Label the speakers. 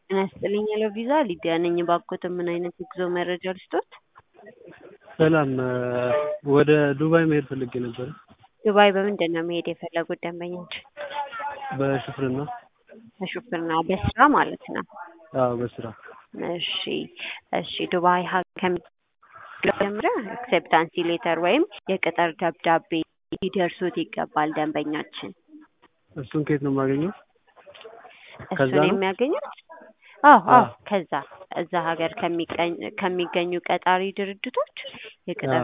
Speaker 1: ጤና ይስጥልኝ ሄሎ ቪዛ ሊዲያ ነኝ። እባክዎትን ምን አይነት የጉዞ መረጃ ልስጥዎት?
Speaker 2: ሰላም ወደ ዱባይ መሄድ ፈልጌ ነበረ።
Speaker 1: ዱባይ በምንድን ነው መሄድ የፈለጉት ደንበኞች?
Speaker 2: በሹፍርና
Speaker 1: በሹፍርና በስራ ማለት ነው።
Speaker 2: አዎ በስራ
Speaker 1: እሺ እሺ ዱባይ ጀምረ አክሴፕታንሲ ሌተር ወይም የቅጥር ደብዳቤ ሊደርሱት ይገባል ደንበኛችን።
Speaker 2: እሱን ከየት ነው የማገኘው? ከዛ
Speaker 1: እሱን
Speaker 2: ነው?
Speaker 1: የሚያገኙት አዎ አዎ
Speaker 2: አዎ።
Speaker 1: ከዛ እዛ ሀገር ከሚገኝ ከሚገኙ ቀጣሪ ድርጅቶች የቅጥር